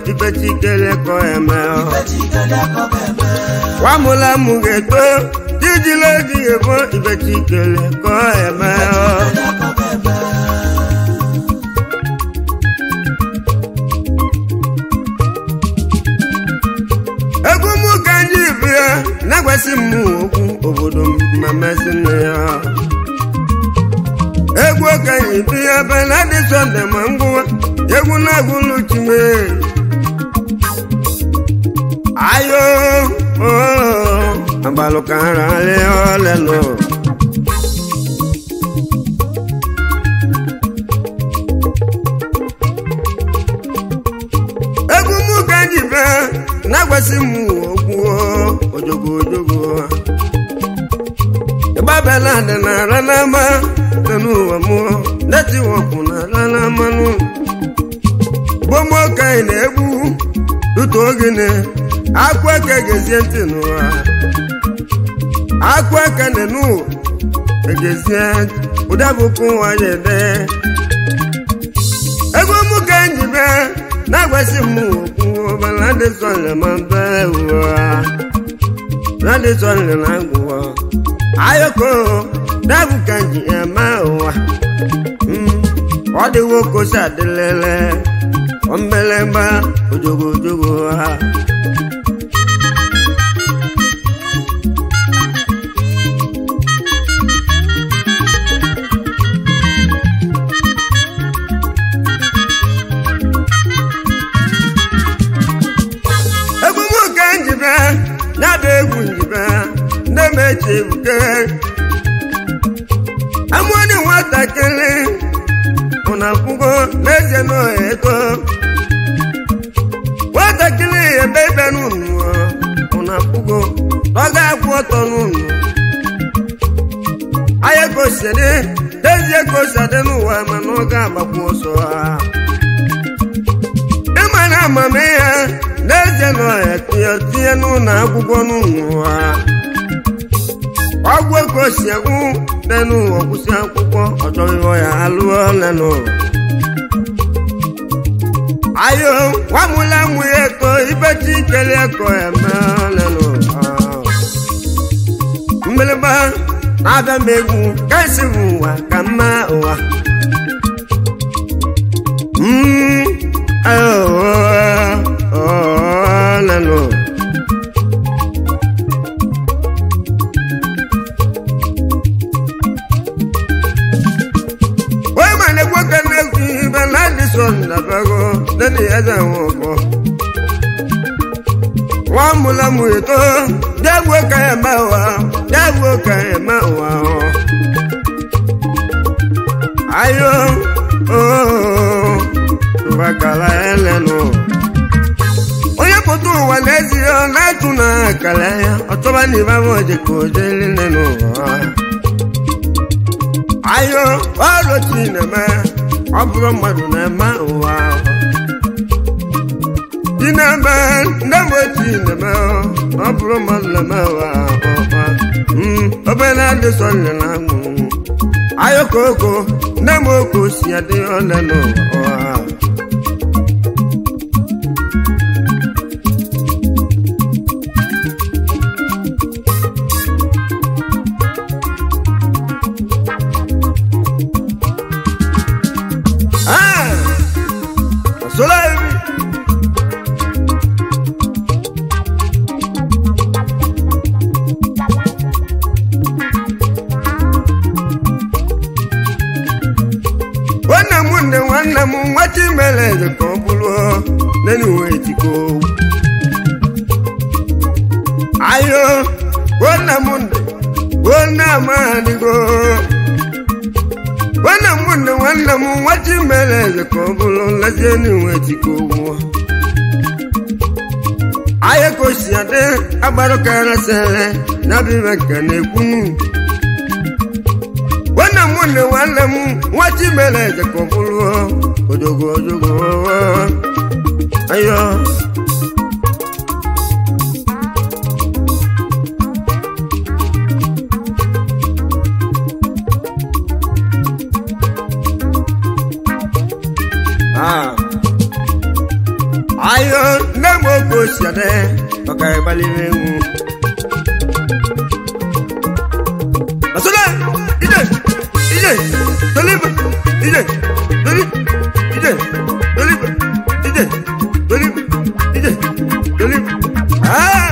ifechikele kọ eme Ifechikele ka ọ ga-eme. nwamụla mụ ga-eto ijile ji ebo ifechikele kọ eme Ifechikele ka ọ ga-eme. egwu mụ ka anyị bịa na-agwasị m okwu obodo m ma mesị nne ya egwu ka anyị bịa ebe na dị sọnde ma ngwụwa egwu na-agwụlụ chime ayo agbalụ ka nrarị ọlelụ egwu mụ ka anyị bịa na-agwasị m okwu ojogo ojogo ịgbabela dị n'ala n'ama dị n'ụwa mụọ netiwọkụ n'ala n'amanụ gbogbo ka anyị na-egbu tụtụ ogene akwa eke gezie ntị n'ụwa akwa eke dị n'ụwa egezie ụda bụkwa ụwa ya ede ego mụ ka anyị bịa na-agwasị m okwu ọbala dị sọlị ma mbe ụwa na dị sọlị na ngwụwa ayọkọ dabụ ka ji eme ụwa Mm, ọ dịwo kosi adịlele ombelemba ojogo ojogo ha egwu m ka njibe na-abịa egwu njibe ndị mechi ebuke amụọdị nwatakịrị ụna kwugo n'ezie n'ego nwatakịrị ebe ebe n'ụnụ ụna kwugo ọ ga-akwụ ọtọ n'ụnụ anya gosiri n'ezie gosadị n'ụwa mana ọ ga-agbakwu ọsọ ha ịma na amamihe n'ezie na ọhịa tinye tinye n'ụlọ akwụkwọ n'ụwa ọgwụ ego si egwu n'enu ọkwụsị akwụkwọ ọchọghị ya alụọ nenụ ayo nwamụla mụ ya eko ibechi ikele eko eme nenụ mgbịrịgba na-abịa m egwu ka esi bụ ụwa ka mma ụwa Mm, oh, oh, oh, nenụ wọ́n mà ní gbọ́kẹ́ lẹ́kùn ibẹ̀ láti sọ ìdàgbàgbọ́ lẹ́nu ẹ̀jẹ̀ wọn kọ́. wọ́n mú lọ́mú ètò dẹ́gbò kẹ́yẹ̀ máa wà dẹ́gbò kẹ́yẹ̀ máa wà ọ́. ayọ̀ ooo tuba kala ẹ lẹ́nu. onye pụta ụwa n'ezi ọ na-atụ na kala ya ọtọba na ịbama oje ka o jeli lẹ́nu ụwa. ayo ọrụ chi na-eme ọ bụrụ mmadụ na-eme ụwa chi na-eme ndị mgbe chi na-eme ọ bụrụ mmadụ na-eme ụwa obere adị sọnye na amụ ayo koko ndị mgbe oko si adị ọle n'ụwa Ah! Soleil! nwanne m nne nwanne m nwata imere eze ka ọ bụrụ n'enuwe etiko ayo nwanne m nne nwanne amadigo nwanne m nne nwanne m nwata imere eze ka ọ bụrụ nlezi enuwe etiko ahịa ka o si adị agbarụkarasịrị ya bụ ibe nke na-ekwunu nwanne m nne nwanne m nwata imere eze ka ọ bụrụ ojogo ojogo ayo Ah. ayo ade ọkara gbalịrị egwu Asole, ije, ije, toliba, ije, toliba, ije, toliba, ije, toliba, ije, toliba. Ah!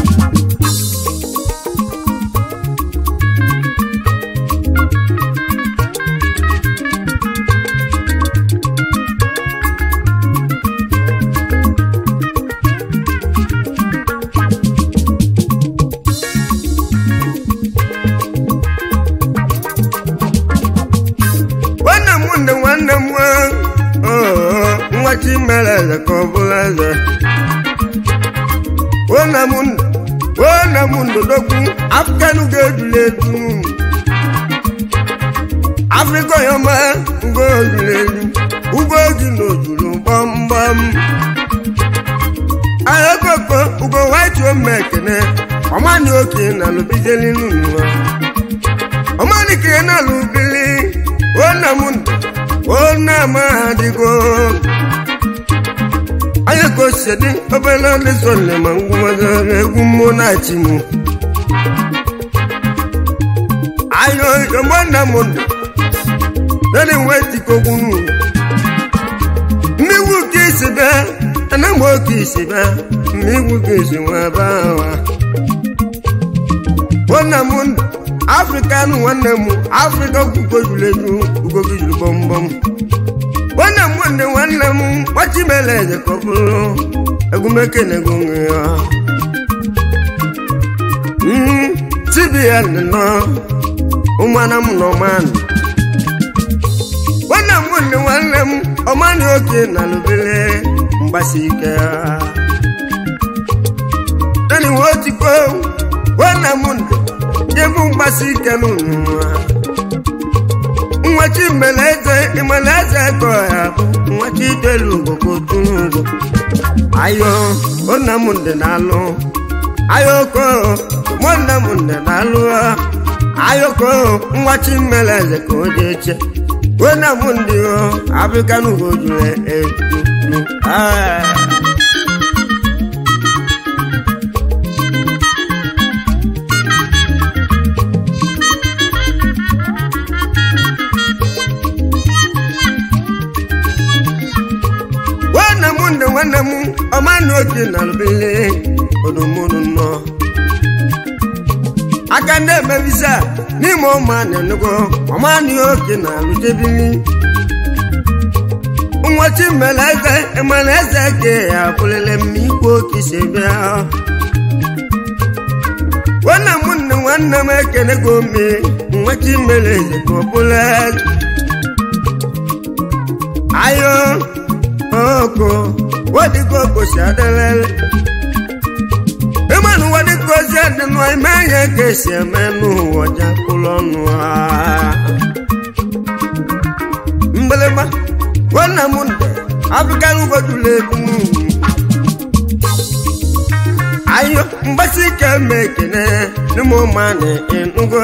nwanne m nne nwanne m nwa oh, nwa chimere eze ka ọ bụla eze nwanne m nne nwanne m ndodogwu afrịkanụ ga-ejuli eju afrịka ọyọma ugo ojuru eju ugo ji na ojuru gbamgbam ayakoko ugo white ome ekene ọmani oke na lụbijeli n'ụwa ọmani kere na lụbili ona mundu ona madigo anya ka osidi obele ndị sọle ma ngwụmazara egwu mmụọ na-achị mụ ayo yomona mundu nani wetikogwu nu mmigwu ka isi bịa ana m oke isi bịa mmigwu ka isi nwa bawa ona mundu afrịka nụ nwanne m afrịka gwugo juru eju ugo gị juru gbọmgbọm nwanne m nwanne nwanne m gbachimele eze ka ọ bụrụ egwumekenego nwe ya cbn nọ ụmụana m nọ manụ nwanne m nwanne nwanne m ọmanị oke na lụbele mgbasi ike ya nani nwotikwo nwanne m ndụ jebụ mgbasi ike n'ụwa nwachi mbeleze imeleze kọ ya nwachi itelu ugbo kotunugo ayo onamụnde na-alụ ayoko mụnamụnde na-alụ ayoko nwachi mbeleze ka o jeche onamụnde o abịkanugo juru etu ah nwanne m nne nwanne m ọmanụ oke na lụbele odomunu nọ aka ndị emebisa n'ime ụmụ na-enugo ọmanụ oke na alụjebili nwachi mmele eze emele eze ke ya bụlele m ikwu oke si bịa nwanne m nne nwanne m ekenego ome nwachi mmele eze ka ọ bụla ayo oko wadigo kosi adelele ịmanụ wadigo si adịnụ ime ihe ka esi eme n'ụwa jakpụrụ ọnụ ha mgbịlịgba nwanne m nde abụkarị ugodula ebu ayo mgbasi ike ma ekene n'ime ụmụanị ịnụgo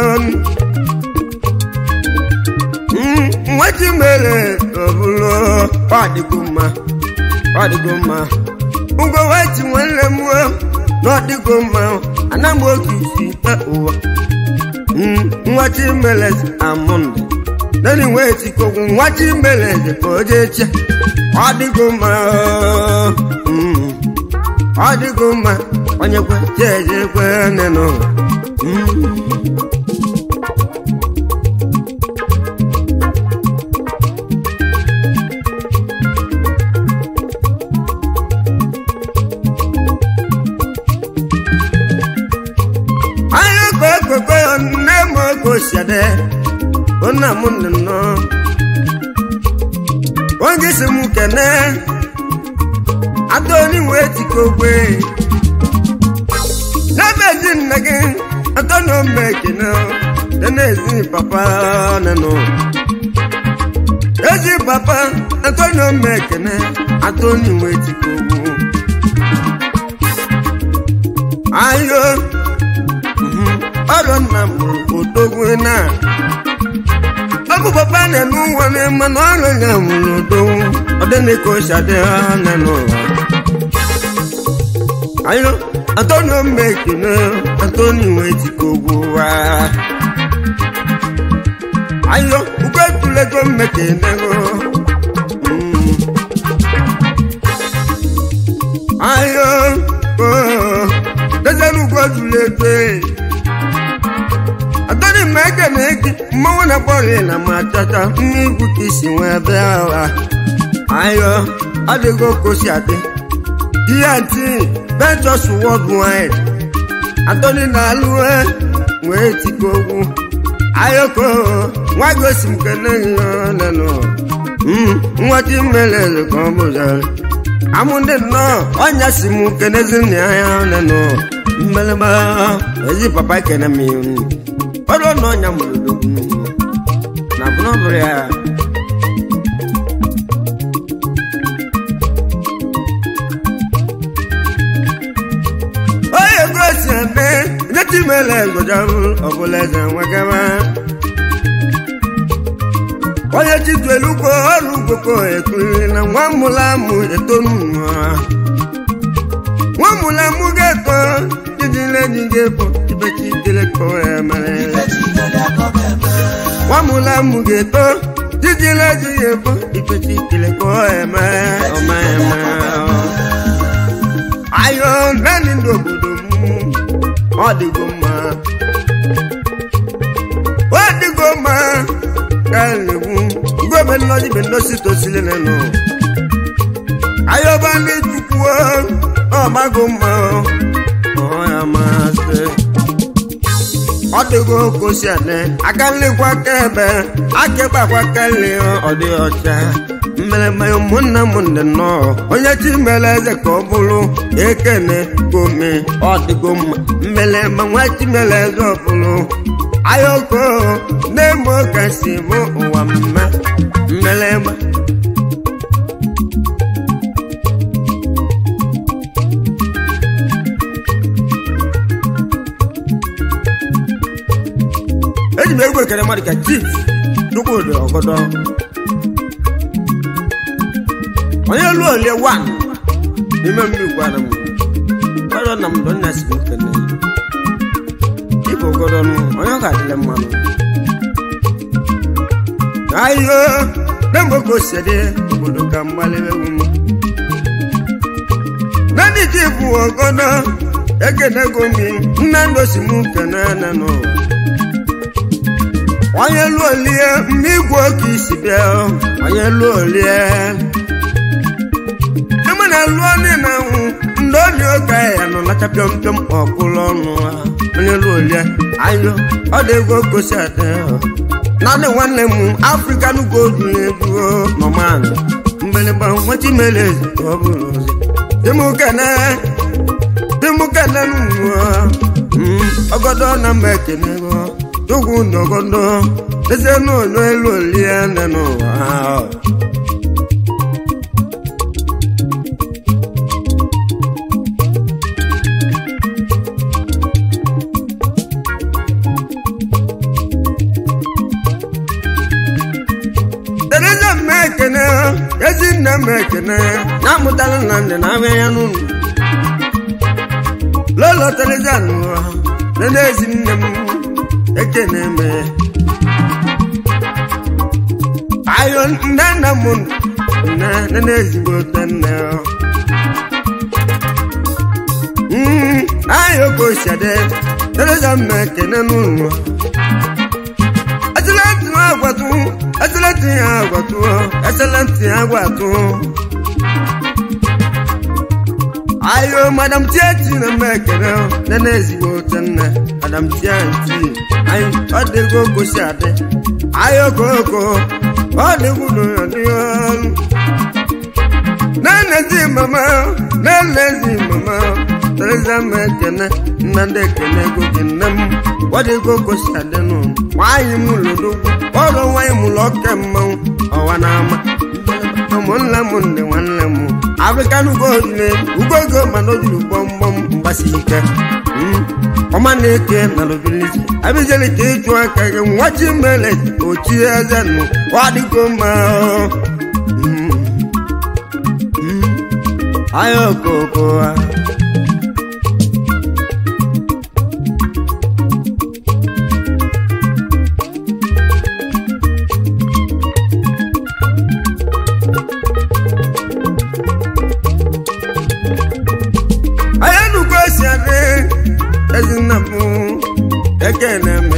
nwachi mere ọbụlụ ọdịgo mma ọdịgo mma ngwa wachi nwanne m n'ọdịgo mma ana m oke isi ụwa nwachi mere amụndị nani wetikogwu nwachi mere ka o jee che ọdịgo mma ọdịgo mma onye kwe jeje kwe nne n'ụwa koko nne m okosiade ona m nne nọ oge si m kene atoni wee tikogwe n'ebe ezi nne gị atoni ome ekene dị n'ezi papa nenụ ezi papa atoni ome ekene atoni wee tikogwu ayo ọrụ nna m odogwu na ọbụ papa na-enu ụwa n'ime na ọrụ ya nwụrụ odogwu ọdịnika ochadị ha na n'ụwa ayo antonio mmekene antonio wetikogbuwa ayo ugwetulego mmekenego Mm. ayo oh, dezenugwetulego atoni mmekene gị mmanwụ na bọọlụ na matata mmegwu ka isi nwee bịa ụwa ayo adịgo kosi adị dnt ventures worldwide atoni na-alụ wee tiko ogwu ayoko nwa gosi m kene nanụ nwata imelele ka ọ bụzara amụ ndị nnọọ ọnya si m kenezi nna ya nanụ mmelema ezi papa kene m ọrụ na ọnya mụrụ odogwu na bụrọbụrụ ya onye gosi eme nyeti mele gojabu ọbụla eze nwegama onye chituelugbo ọrụ ugboko ekuri na nwa mụla amụ etonunwa nwa mụla amụ ga-eto ijile ji ga-epo ibechi ikelekọ ya mere nwa mụla amụ ga-eto ijile ji ga-epo ibechi ikelekọ ya mere ọma ya mere ayo naanị ndị obodo m ọ dịgo mma ọ dịgo mma ka na-egwu ngwebe nnọji be nnosi tosile nenụ ayọba ndị chukwu ọ mago mma ọ ya masị ọ dịgo kosi ane aka nlikwa aka ebe aka gbakwa aka nli ọ dị ọcha mmeleme ụmụnne m ndị nnọọ onye chi mere eze ka ọ bụrụ ekene gome ọ dịgo mma mmeleme nwa chi mere eze ọ bụrụ ayoko na-eme kasi bụ ụwa mma mmeleme eji m egwu ekele mmadụ ka chief chukwudị ọgọdọ onye lu olie wan n'ime mmiri gwara m ọrọ na m dọ nna si m kene ibe ogodo nụ onye ọ ga-adịle mmanụ ayo nemgbe ka o si dị obodo ka mgbalịwewu m nandị ji bụ ogodo ekenego mi nna ndụ si m kene na n'ụwa onye lu olie mgbe igwe oke isi bịa onye lu olie eme na lụọ niile ahụ ndị oli oge ya nọ nacha pịọm pịọm ọkpụrụ ọnụ ha onye lu olie ayo ọ dị ego gosi adị naanị nwanne m african gold na-eduo nọmanụ mgbịrịgba nwachi mere eze ka ọ bụrụ ozi dịmụkene dịmụkene nụọ ọgọdọ na mba ekenego chukwu na ọgọdọ eze n'ụlọ elu olie nne n'ụwa ahụ tereza mma ekene ezi nne m ekene na-amụtala na ndị na-abịa ya n'ụlọ lolo tereza nụwa nene ezi nne m ekene me ayo nne nna m nne nene ezigbo nne ayo ko sade tereza mma ekene n'ụlọ ẹsẹlẹnti agbatu ẹsẹlẹnti agbatu ẹsẹlẹnti agbatu. ayo madam tiẹti na mẹkẹrẹ nẹnẹ ezigbo tẹnẹ madam tiẹti ayi ọdịgo gosi adị ayo koko ọdịgo n'ọdịghọn. nene zi mama nene zi mama teresa mẹkẹnẹ nnadị ekene gogi nne m ọdịgo gosi adị nụ nwanyị m lụrụ ọrụ nwanyị m lọ ke mmanwụ ọwa na-ama ụmụnne m ndị nwanne m afrikan ugoile ugogo mana o jiri gbọmgbọm mgbasi ike ọma na-eke na lobilisi abịjeli ka ịchụ aka gị nwachi mere ochi eze nụ ọdịgo mma ayọ koko eme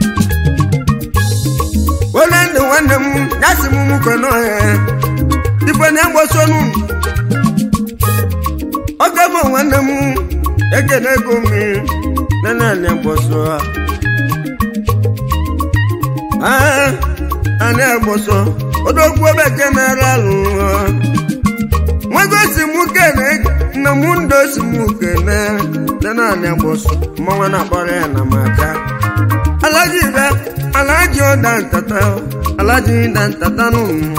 onye ndị nwanne m ya si m mụkọ n'ọhịa ife na-egbosonu oge bụ nwanne m ekene ego mmiri na naanị egboso a na-egboso odogwu bekee na-ara alụ nwago si mụ kene na mụ ndo si mụ kene na naanị egboso mmanwa na-akpọrọ ya na maka alaji be alaji ọda ntata alaji da ntata n'ụmụ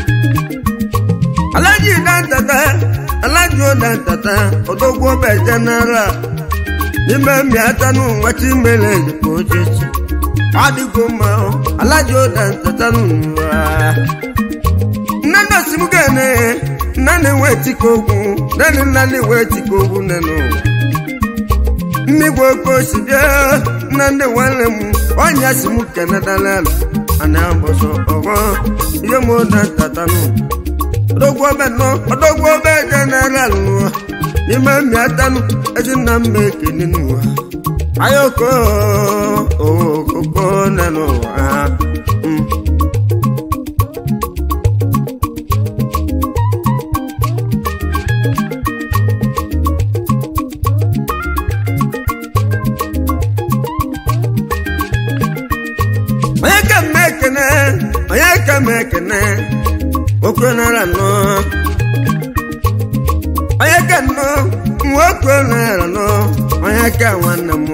alaji da ntata alaji ọda ntata odogwu obe general n'ime mmịata n'ụwa chimele ejikwa ochechi adịgo mma alaji ọda ntata n'ụwa nne nna si m gane nna na-enwe chike ogwu nne nna na-enwe chike ogwu nne n'ụwa mmigwe oke osi bịa na ndị nwanne m ọnya si m kenedalelu ana mbọsọ ọghọ ihe m ụda ntatanụ odogwu obe nọ odogwu obe jeneral nụọ n'ime mmịatanụ eji nna mma ekene n'ụwa ayoko okoko nne n'ụwa onye ka m ekene onye ka m ekene okwe nara nọ onye ka nọ nwoke nara nọ onye ka nwanne m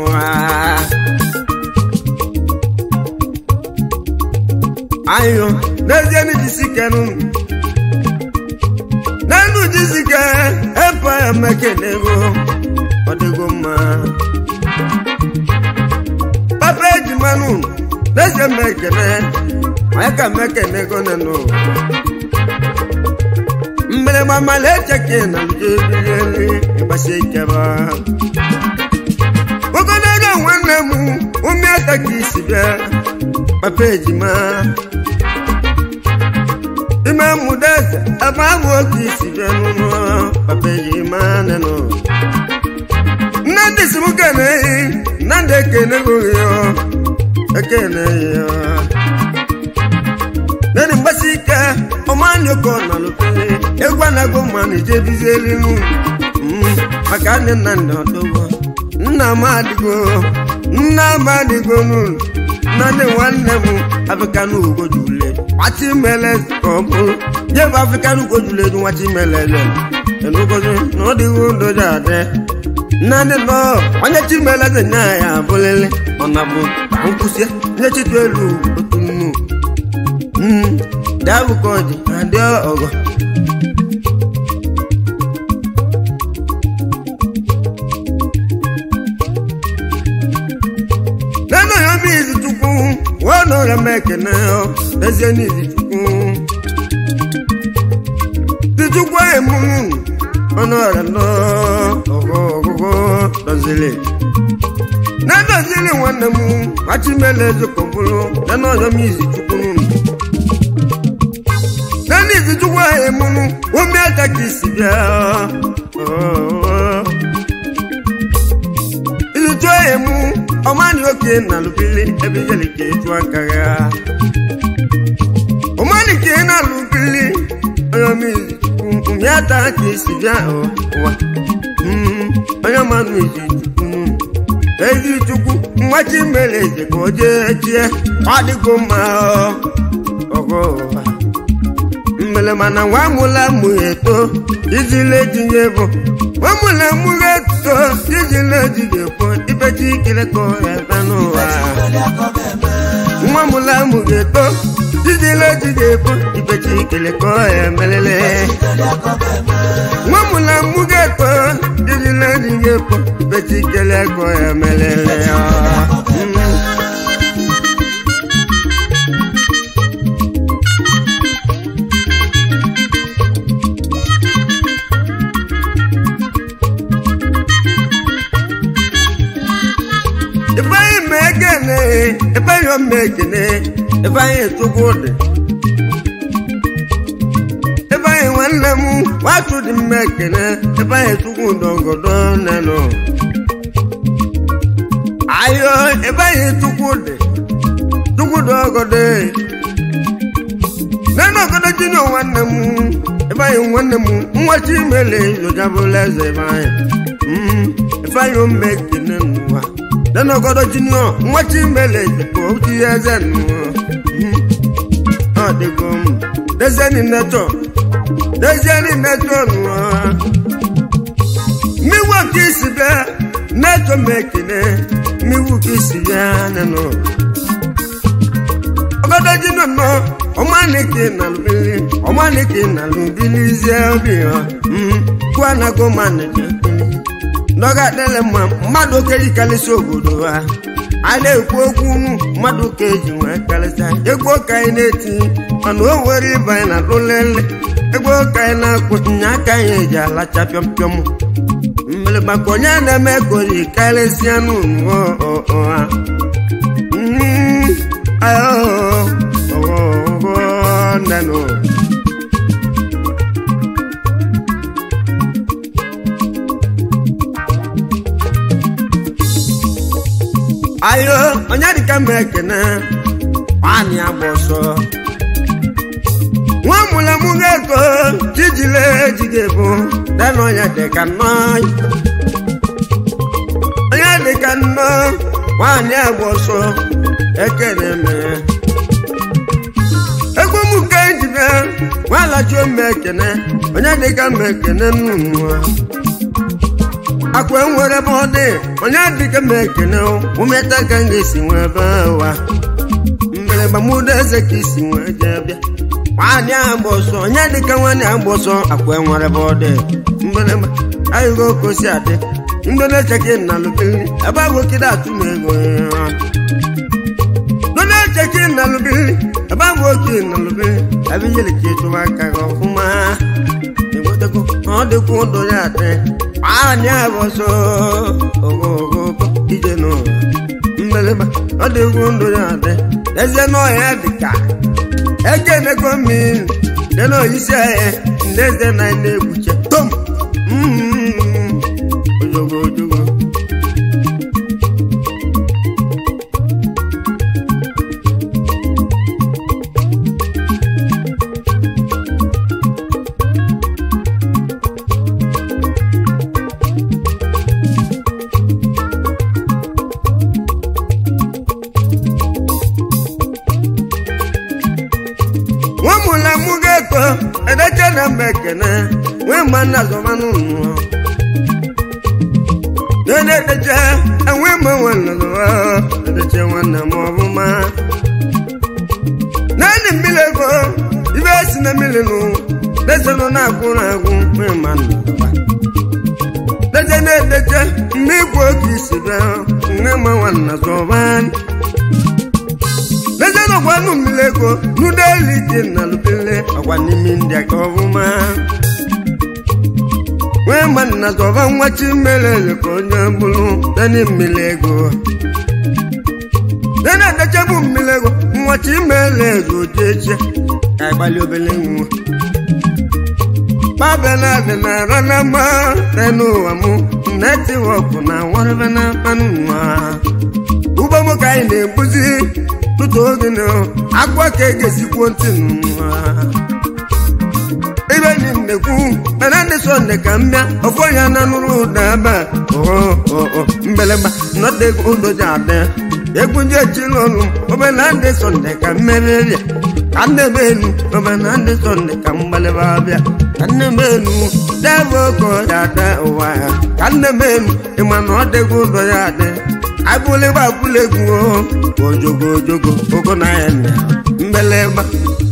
ayo n'ezie n'ijisikenụ n'enu jisike epe ya mekenego ọ dịgo mma papa ejimanụ n'ezie m ekene onye ka m ekene gonenụ mgbịrịgba mmalị echeke na njebieli ịgbasi ikeba ogologo nwanne m ụmụaka ka isi bịa papa ejima ime mmudo eze ebe ahụ oge isi bịa n'ụlọ papa ejima nenụ nne ndị si m kene nna ndị ekene goghị ekene ya nani mgbasi ike ọmanyoko na lụpere egwu anago mmanụ ijebizieli nụ maka nne nna ndị ọdụgo nna m adịgo nna m adịgo n'ụlọ nna ndị nwanne m afrịkanụ ugojule nwachi mele ka ọ bụrụ jebe afrịkanụ ugojule dị nwachi melele enugozi na ọ dịghị ndoji adị nna ndị nọ onye chimele dị nya ya abụlele ọ na bụ ka nkwụsị nye chitu elu otu nnu dabụkọji adị ọgọ nenu ya bụ izi chukwu wọnọrọ m ekene ezie n'izi chukwu tichukwu emunu ọnọrọ nọ ọgọ ọgụgụ dọzili na dọzili nwanne m achimele ezokọbụrụ nenu ọzọ m izi chukwu nani izichukwu ahụ emunu ome aka ka isi bịa izichu ahụ emu ọmani oke na lubili ebe ijeli ka eju aka ya ọmani ka ị na-alụbili onye ome aka ka isi bịa ụwa onye manụ izichukwu ezichukwu mmachi mere eze ka o jee chie ọ dịgo mma ọgọ ụwa mmele mana nwa mụla mụ eto ijile ejinye bụ nwa mụla mụ eto ijile ejinye bụ ibechi ikele ka ebe n'ụwa nwa mụla mụ eto ijile ejinye bụ ibechi ikele ka emelele nwa mụla mụ eto ijile ejinye bụ ibechi ikele ka emelele ifeanyi ma ekene ifeanyi ọma ekene ifeanyi etukwu dị ifeanyi nwanne m watu dị mma ekene ifeanyi etukwu ndọgọdọ nenụ ayo ebe anyị tukwu dị tukwu dị ọgọdọ nene ọgọdọ jinye nwanne m ebe anyị nwanne m nwachi imele zojabụla eze ebe anyị ife anyị ome kene n'ụwa nene ọgọdọ jinye nwachi imele bụ ochi eze n'ụwa ọ dịgo m dezeni netọ dezeni netọ n'ụwa miwu ka isi bịa netọ m ekene miwu ka isi bịa nenụ ọgọdọ jinye nọ ọmalike na lubili ọmalike na lubili zie obi ha kwuo anago manije ndọga adịla mma mmadụ okeri karịsị obodo ha a na-ekwu okwu mmadụ ka eji nwee karịsịa ego ka anyị na-eti mana o nwere ịba anyị na-alụ lele ego ka anyị na-akpụ nya aka anyị eji alacha pịọm pịọm mmiri maka onye na-eme ka oyi karịsịa n'ụwa ha nenu ayo onye dịka m ekene nwanyị agba ọsọ nwa mụla mụ ga-ego jijile ejige bụ dena onye dịka nnọ onye dịka nnọ nwanyị agba ọsọ ekene mere egwu m nke njide nwalajuo m ekene onye dịka m ekene nnụnụ akwa enwere ebe ọ dị onye dịka m ekene umeta ka m ga-esi nwee ebe wa mbereba mụda eze ka isi nwee jee bịa nwaanyị agba ọsọ onye dịka nwaanyị agba ọsọ akwa enwere ebe ọ dị mbereba ayịgo ka o si adị ndị na-echeke na lụbiri ebe ahụ okide atụ m ego ndị na-echeke na lụbiri ebe ahụ oke na lụbiri ebe ijele ka ịtụba aka gị ọfụma enwetago ọ dịkwa ụdọ ya adị nwaanyị agba ọsọ ogogogo ije n'ụwa mmeleba ọ dịkwa ndụ ya adị ezie n'ọhịa dịka ekenego mmiri dị n'oyisi ahịa ndị eze na na-egbuche tom ojogo ojogo nwamụla mụ ga-eto edeche na mba ekene nwee mma nna zọmanụ nnụọ na-edeche enwe mma nwanne zọwa edeche nwanne m ọbụma naanị mmiri ego ibe esi na mmiri nụ dezenụ na-agwụ na-agwụ nwee mma nna zọwa deje na-edeche mgbe igwe oge isi bịa nwe mma nwanne zọba lejena ọgwanụ mmiri ego n'ụdeli dị na lubele ọgwa n'ime ndị aka ọbụma nwee ma nna zọba nwachi mmiri ka onye bụrụ deni mmiri ego dena edechebu mmiri ego nwachi mmiri ego dị eche ka ịgbalị obele nwa babena dị na ranama n'ụwa mụ netiwọkụ na warebe na mmanụ nwa ugbo m ka anyị na-ebuzi tụtụ oge na agwa ka egesikwo ntị n'ụwa ibe ni nnekwu mana ndị sọnde ka m bịa ọfọ ya na nụrụ ụda ebe a mbeleba nọta ego ụdoji adị egwu ndị echila ọnụ obe na ndị sọnde ka m merie ka nne m elu obe na ndị sọnde ka m gbalịba bịa ka nne m elu debe oke ya ada ụwa ya ka nne m elu ịma na ọ dịgo ụdọ ya adị abụlịgba abụla egwu ojogo ojogo ogo na ya nne mbeleba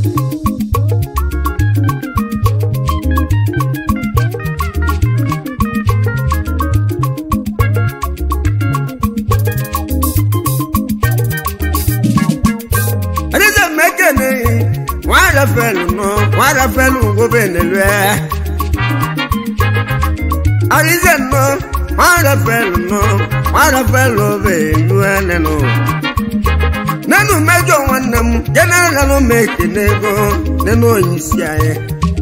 adịza mmekene nwa rafelu nọ nwa rafelu gobenelue adịza nọ nwa rafelu nọ nwa rafelu obelue nenụ nenu mejọ nwanne m jeneralụ m ekene ego nenu onyeisi anyị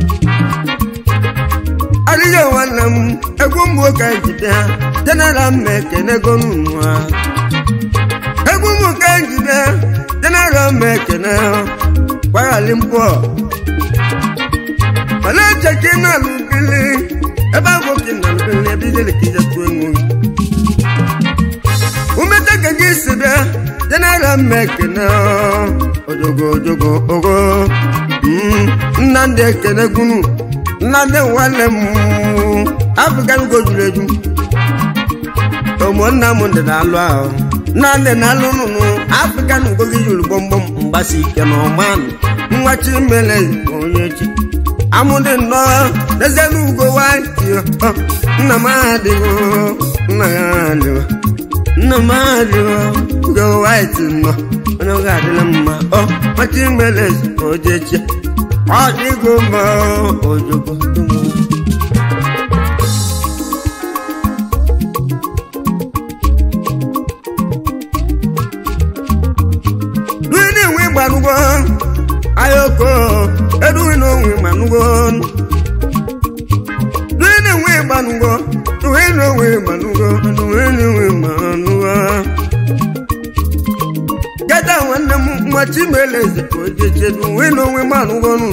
adịghị nwanne m egwu mgbe ụka jide ha jeneral m ekene ego n'ụwa abalị mpọ mana eche ka ị na-alụ bili ebe ahụ ka ị na-alụ bili ebe ijele ka ije tụọ enwe umete ka gị si bịa jenara mmekene ojogo ojogo ogo nnamdị ekene gwunu nnamdị nwanne m afrịkan ugo juru eju ụmụnna m ndị na-alụ ahụ nnamdị na-alụ nụnụ afrịkan ugo gị juru gbọmgbọm mgbasi ike na ọmanụ nwachi mele onye chi amụdị nnọọ n'ezie n'ugo nwanyị nna m adịghị nna ya adịghị nna m adịghị ugo white nọ onye ọ ga-adịla mma ọ nwachi mele ojechi ọ dịgo mma ojoko Duini nwe gbanugo ayoko eduwi no nwe gbanugo Duini nwe gbanugo duini nwe gbanugo duini nwe gbanugo Gada nwanne m mmachi melezi ka ojeche duini nwe gbanugo nụ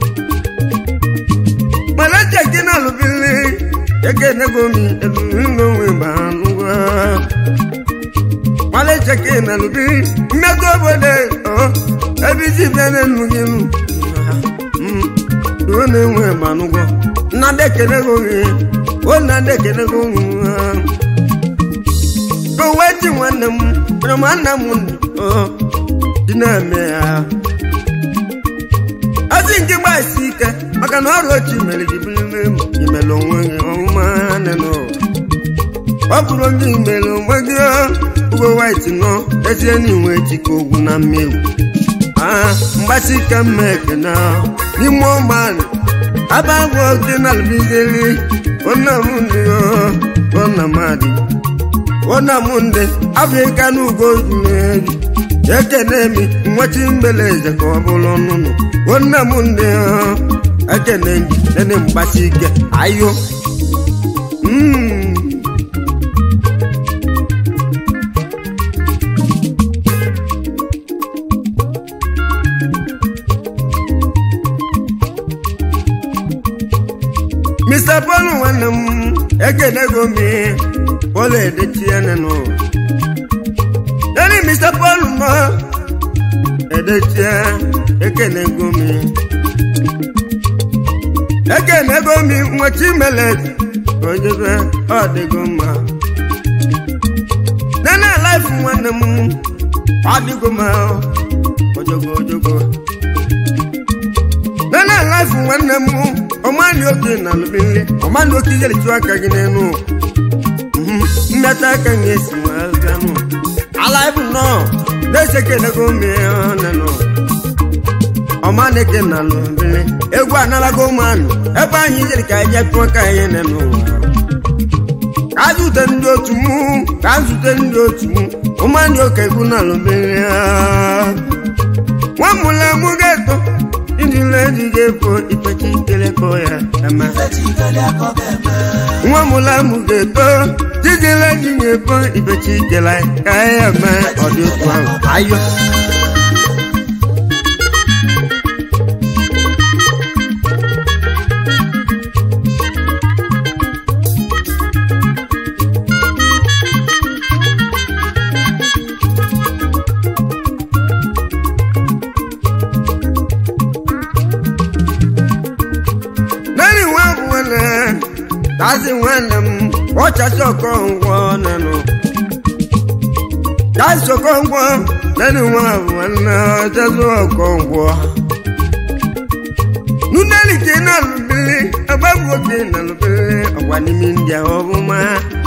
Malaja gị na alụbili ekenego mi eduini nwe gbanugo Malaja gị na alụbili mmekọ obodo ebe iji bịa n'elu gị nụ ruo na-enwe manụgwọ nna ndị ekele gị oge o nna ndị ekele gị oge ka uwe ji nwanne m mere ma nna m dị na-eme ya ozi nke gbasi ike maka na ọrụ ochi mere gị bụrụ imere onwe gị ọmụma nene ọ bụrụ ndị imere onwe gị ugo white nọ ezie na inwe chike ogwu na mmegwu mgbasi ike mmekena n'ime ọmanụ abagwo dị na albizeli onamụndị onamadi onamụndị afrịka na ugo jumeju ekene mi nwachi mbeleze ka ọ bụrụ ọnụnụ onamụndị ekene gị nene mgbasi ike ayo Mr. Paul nwanne m ekenego m Paul edechienenụ Nani Mr. Paul nọ edechie ekenego m ekenego m nwachi melet ojebe ọ dịgo mma Nana life nwanne m ọ dịgo mma ojogo ojogo Nana life nwanne m ọmani oke na alụmile ọmani oke iyelitu aka gị n'elu mmeta aka gị esi nwaganụ ala ibu nọ na-ese kenego menụ ọmani ke na alụmile egwu analago ụmụanụ ebe anyị jiri ka anyị jepụ aka anyị nenụ ka zute ndị otu mụ ka zute ndị otu mụ ụmụanị oke egwu na alụmile nwa mụla mụ ga-eto ndile dịga efo ifechi kelekọ ya ema nwa mụla mụ ga-eto dịdịle dị ga-efo ifechi kele ka ya eme ọdị otu ahụ ayo kazi nwanne m ọchachi ọkọngwọ nanụ kazi ọkọngwọ nani nwa nwanne ọchachi ọkọngwọ nuneli ke na lubili agbagwo ke na lubili ọgwa n'ime ndị ahụ ọbụma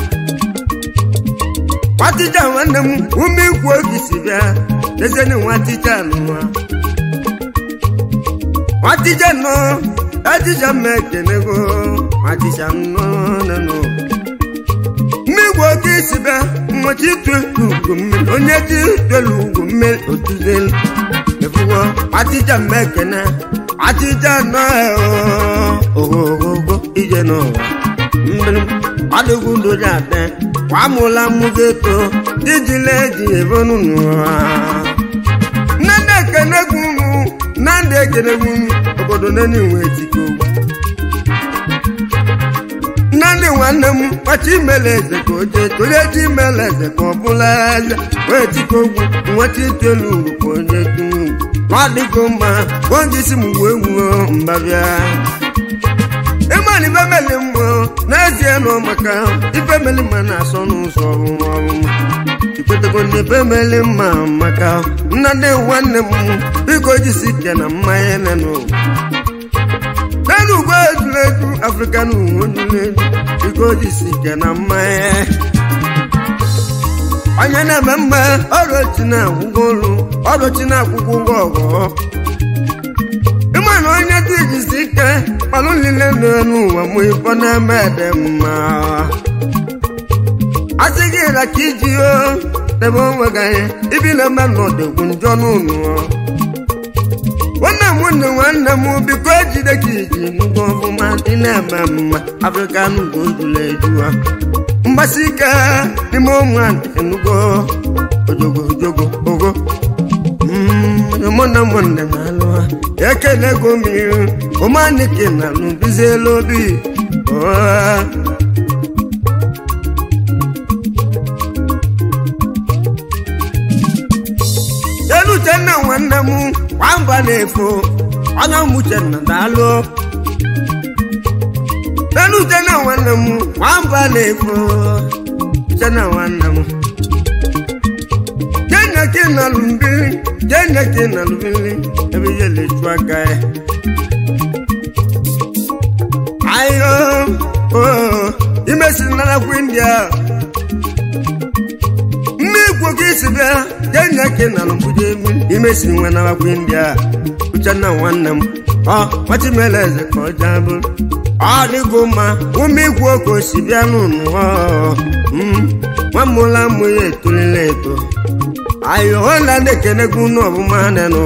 nwatija nwanne m ume ikwu oge si bịa lezeni nwatija nụwa nwatija nọ ajija mmekenego ajija nnọnanụ mmegbu oke isi bịa mmachi itu ugwu mmiri onye ji telu ugwu mmiri otuzelu efugo ajija mmekene ajija nọ ogogogo ije n'ụwa mmiri adịgwu ndoji ate kwamụla mmugeto dijile eji ebonu n'ụwa nnadị ekene gwunu nnadị na-ekenegbu obodo nene nwe etiko nnadị nwanne m kpacha imele eze ka o jee onye ji imele eze ka ọ bụla eze wee tiko ogwu nweta itelu ugwu ka onye tunu ugwu ọ dịgo mma oge isi m wee wuo mbabịa ịmana ife meli mmụọ n'ezie nọ maka ife meli mma na-asọ n'ụzọ ọrụma ọrụma ikwetego na ife meli mma maka nnadị nwanne m biko jisi ike na mmanya nenụ n'elu ugbo ejuleju afrịka na uwe ojuleju biko jisi ike na mmanya onye na-eme mma ọrụchi na-akwụgo olu ọrụchi na-akwụkwọ ụgwọ ọgọ ịma na onye dị jisi ike kpalụ niile nọ n'ụwa mụ ifọ na-eme ede mma asị gị ra ka iji o debe onwe gị anya ibi na-eme n'ọdịgwu njọ n'ụlọ nwanne m nwanne nwanne m biko ejide ka iji nnukwu ọfụma dị na-eme mma afrịka n'ugwu ojula ejuwa mgbasi ike n'ime ụmụ nnukwu ojogo ojogo ogo mụna mụnne na-alụ ha ekele go mmiri ụmanike na n'ubizielu obi elu uchenna nwanne m nwamba na-efo onye ụmụchenna daalụ elu uchenna nwanne m nwamba na-efo uchenna nwanne m jẹ́nà kí n nàlù mbili jẹ́nà kí n nàlù mbili ẹbí yẹ lè ju aga yẹ. ayo ooo imesi nana kú india mme ikwu kí isi bịa jẹ́nà kí n nàlù mbuje mi imesi nwe nana kú india uche na nwanne m ọ nwachị mere eze ka ọ jaa bụrụ ọ dịgo mma ume ikwu oke osi bịa n'ụnụ ọ nwa mụla mụ ya etolila eto ayo hola ndekene kuno bumaneno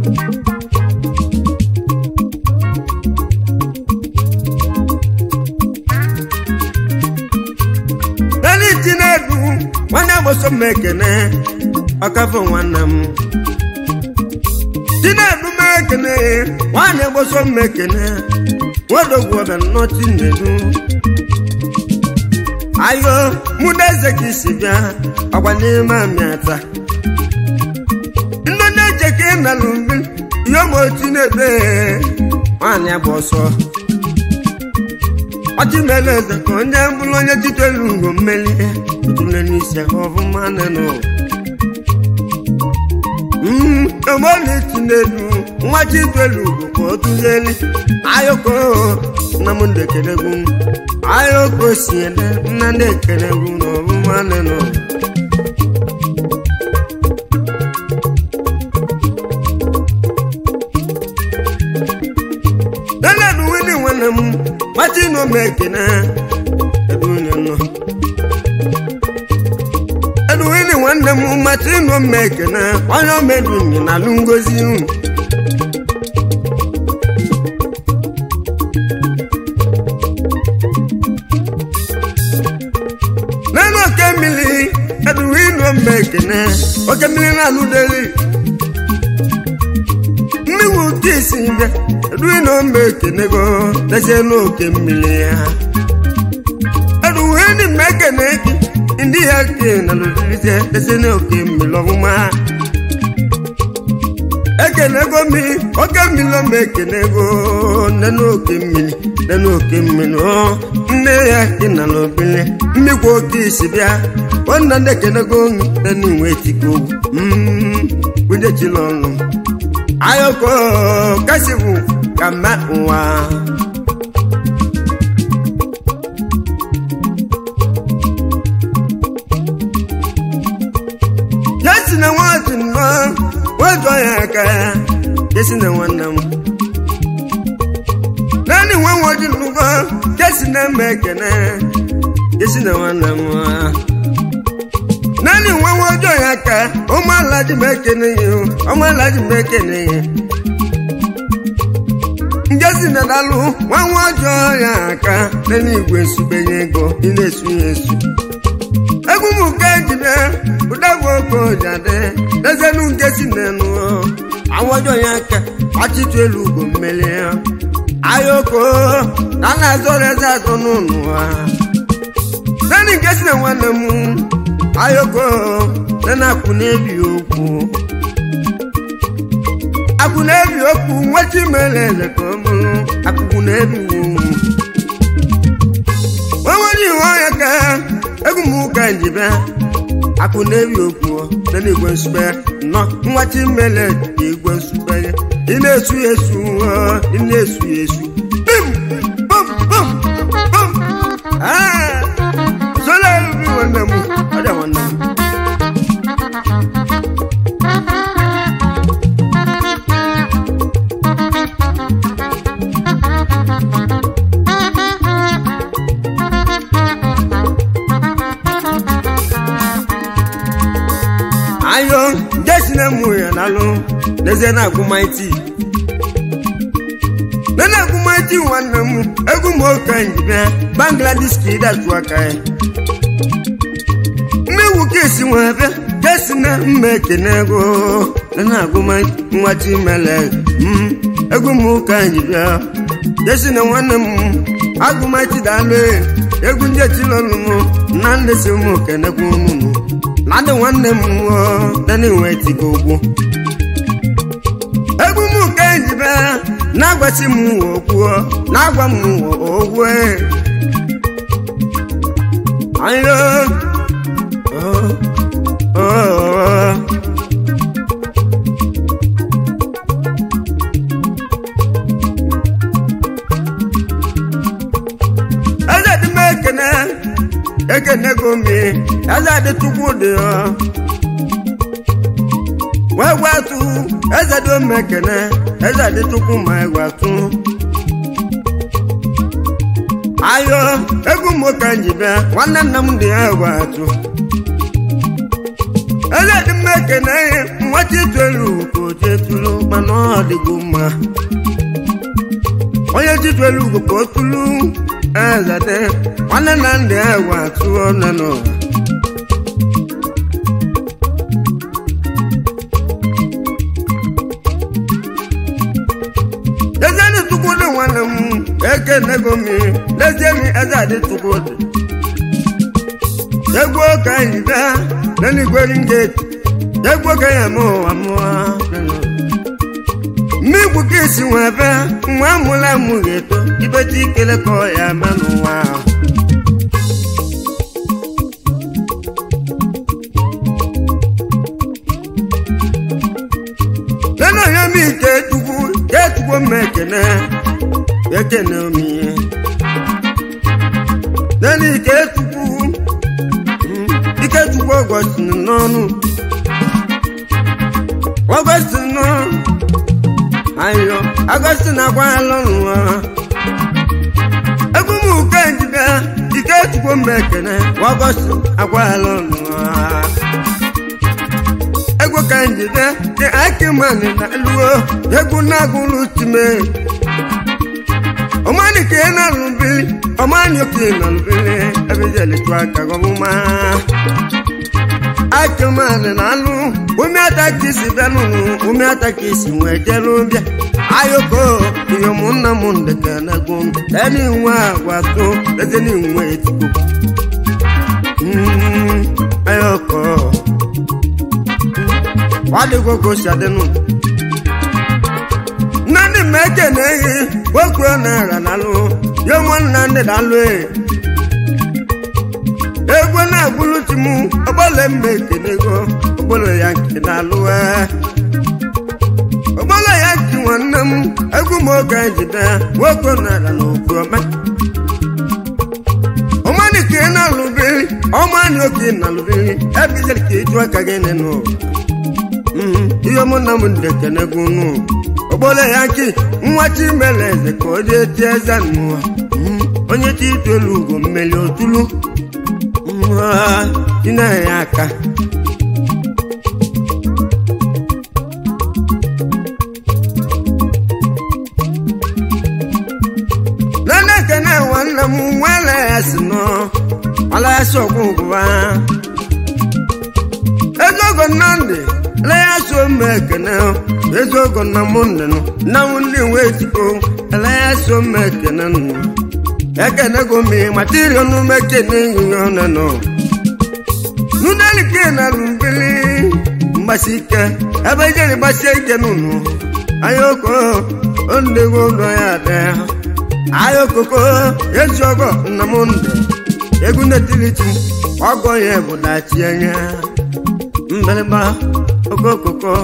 nani tinedu nwanne boso mekene ọkafọ nwanne m tinedu mekene nwanne boso mekene wodogwu ọbẹ nnọ tinedu ayo mudeze ka isi bịa ọgwa n'ime amịata ndị na-eche ka ị nalụ mbi ihe ma otu na-ebe nwaanyị agba ọsọ ọchị mere eze ka onye bụrụ onye jitelu ugo mmeli tụle n'isi ọfụma nenụ omoli tinelu nwa chitelu ugo ka o tụzieli ayoko nna m ndekelegwu ayoko si ede nna ndị ekelegwu na ọfụma nenụ nana wini nwanne m machi nọ m ekene edunye nọ eduwini nwanne m machi nọ m ekene onye omedunye na alụ ngozi unu nana oke mmiri eduwini nọ m ekene oke mmiri na-alụ deli mmiri ụdị isi bịa eduwe na ome ekenego lezie n'oke mmiri ya eduwe ndị mma ekene gị ndị ya ke na lụdirizie lezie n'oke mmiri ọfụma ekenego mi oke mmiri ọma ekenego nne n'oke mmiri nne n'oke mmiri ọ nne ya ke na n'obili mmikwa oke isi bịa nwanna ndị ekenego nne n'inwe etiko kwudechila ọnụ ayoko kasibu kama ụwa yesi na nwati nnọ wejọ ya aka ya yesi na nwanne m naanị nwa nwoji nnukwu kesi na mma ekene yesi na nwanne m naanị nwa nwoji ya aka ụmụala ji m ekene ya ụmụala ji m ekene ya ngezi na dalụ nwa nwa ọjọọ ya aka n'eluigwe nsubenye ego ị na-esu ya esu egwu m nke ejide ụdagwu oke ojade dezenu ngezi na-enu awọjọ ya aka ọchịchị elu ugo mmeli ayoko na na-azọrọ eze atọ n'ụlọ ha nani nke si na nwanne m ayoko na na-akwụ n'ebi okwu akwụ n'ebi okwu nwachi mere eze ka ọ bụrụ akwụkwụ n'ebi wu onwere iwe ọnya ka egwu m ụka njibe akwụ n'ebi okwu na n'igwe nsube nọ nwachi mere ka igwe nsube ya ị na-esu ya esu ị na-esu ya esu bim bum bum bum ah sola ebi nwanne m ọ dị nwanne m ayo jesi na mụ ya nalụ n'ezie na-agụmaiti na na-agụmaiti nwanne m egwu m oke njibe bangladesh ka ịdatu aka ya mmewu ka esi nwe ebe jesi na mma ekene ego na na-agụmaiti nwachi mele m egwu m ụka njibe jesi na nwanne m agụmaiti dalụ egwu ndị etilọnụ m na ndị si m kenekwu ụnụ ladị nwanne m dana enwe tiga ogwu egwu m ka ejibe na-agwasị m okwu na-agwa m ogwu ayo eze dị m ekene ekenego mi eze dị tukwu dị ya wee gwatụ eze dị ome ekene eze dị tukwu ma gwatụ ayo egwu m ka njibe nwanne nna m dị ya gwatụ eze dị m ekene nwata itolu ka oji etulu mana ọ dịgo mma onye titulu ugwu ka o tulu eze dị nwanne na ndị egwu atụọ nne n'ụwa lezienị tukwudị nwanne m ekenego m lezienị eze adị tukwudị egwu ka anyị bịa n'eluigweri ngeti egwu ka ya ma ụwa mụọ mmegbu ka esi nwe ebe nwa amụla amụ ga-eto ibeta ikele ka ọ ya ma n'ụwa ahụ lena onye m ike chukwu ka echukwu m ekene ekene omihe lena ike chukwu ike chukwu ọgọstin n'ọnụ ọgọstin nọ ayo ọgọstin agwaala n'ụwa egwu m uke njide ike chukwu m ekene ọgọstin agwaala n'ụwa egwu ka njide dị akịmanị na luo egwu na-agụlụ time ọmani ka ị na-alụbili ọmani oke na-alụbili ebe ijelitu aka ọmụma akịmanị na alụ ume ata ka isi bịa n'ụlụ ume ata ka isi nwee jelu bịa ayoko ihe ụmụnna m ndeke na-egwu m eni nwe agwatụ ezeni nwe etikwu ayoko ọdịgo ka o si adịnụ nnadị m ekene ehi okwu naira nalụ ya nwanna ndị dalụ egwu na-agwụlụ ti m ọgbọle mma ekenego ọgbọle ya nke dalụ ọgbọle ya nke nwanne m egwu m oge jide nwoke naira na okwu ọma ọmanị ka ị na-alụbiri ọmanị oke na-alụbiri ebizere ka ịjụ aka gị n'ụwa ihe mụ na m ndekenego nụ ogbole ya ki nwa chimele eze ka o jee tie eze n'ụwa onye chi itolu ugo mmeli otulu chinenye aka nana ekene nwanne m nwere ya si nọ ọla ya si ọgwụgwụba ego ogo nnamdị lẹ́yìn aṣọ m ekene eziokwu na mụ nnenụ na nwanne wee jikọ ele ya so m ekene nụ ekenego m matiri ọnụ m ekene ihe ọnụnụ nunelike na lumbili mgbasi ike ebe ijeri gbasie ike n'ụnụ ayoko ondego ụlọ ya dị ayokoko ezi ọgọ nna m ndụ egwu netilichi ọgọ ya bụ dachi anya mgbịrịgba okokoko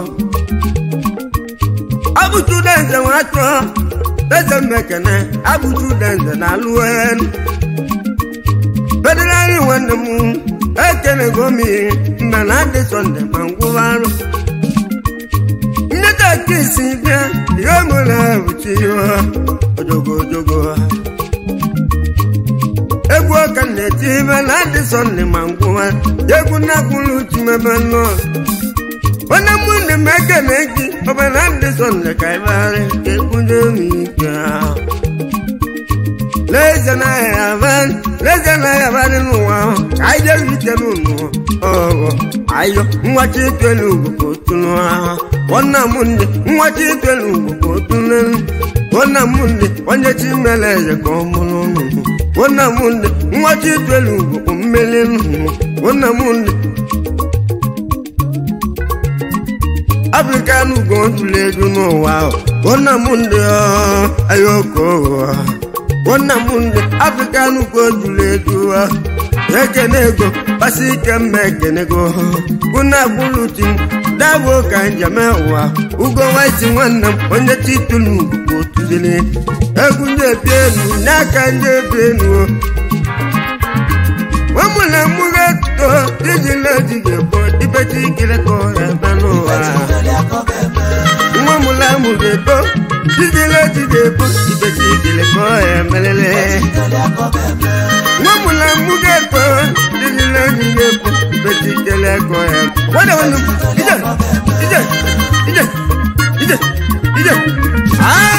abụchu denze nwe atọ eze mmekene abụchu denze na alụen federali nwanne m ekenego m mgbe na adị sọnde ma ngwụwa arụ nneta kisi bịa ihe mụrụ abụchi ya ojogo ojogo egwu ọka na-eti ibe na adị sọnde ma ngwụwa egwu na-akwụrụ uchu mebe nnọọ onye mụ ndị m ekene gị ọbụ na adị sọnde ka ịbagharị ka ekwunye m ike leze na ya abalị leze na ya abalị n'ụwa ahụ ka anyị jere ike n'ụlọ ọghọ ayo nwachi itelu ugwu ka otulu ahụ nwanna m ndị nwachi itelu ugwu ka otulu nwanna m ndị onye chi mere eze ka ọ mụrụ nnụnụ nwanna m ndị nwachi itelu ugwu ka mmeli nnụnụ nwanna m ndị afrịkan ugo ntụli ego n'ụwa ahụ nwanna m ndị ayoko nwanna m ndị afrịkan ugo ntụli ego ekene ego kpasi ike mma ekenego kwụna agbụluti m dabụ ka njem ụwa ugo nwaiti nwanne m onye titulu ugwu otuzili egwu ndị ebi elu n'aka ndị ebi elu nwamụna mụga to iji leji ga-ekpo ibechi ikireko ebe n'ụwa nwamụla mụ ga-ekpo iji leji ga-ekpo ibechi ikireko emelele nwamụla mụ ga-ekpo iji leji ga-ekpo ibechi ikireko ya wada wanu ije ije ije ije ije ah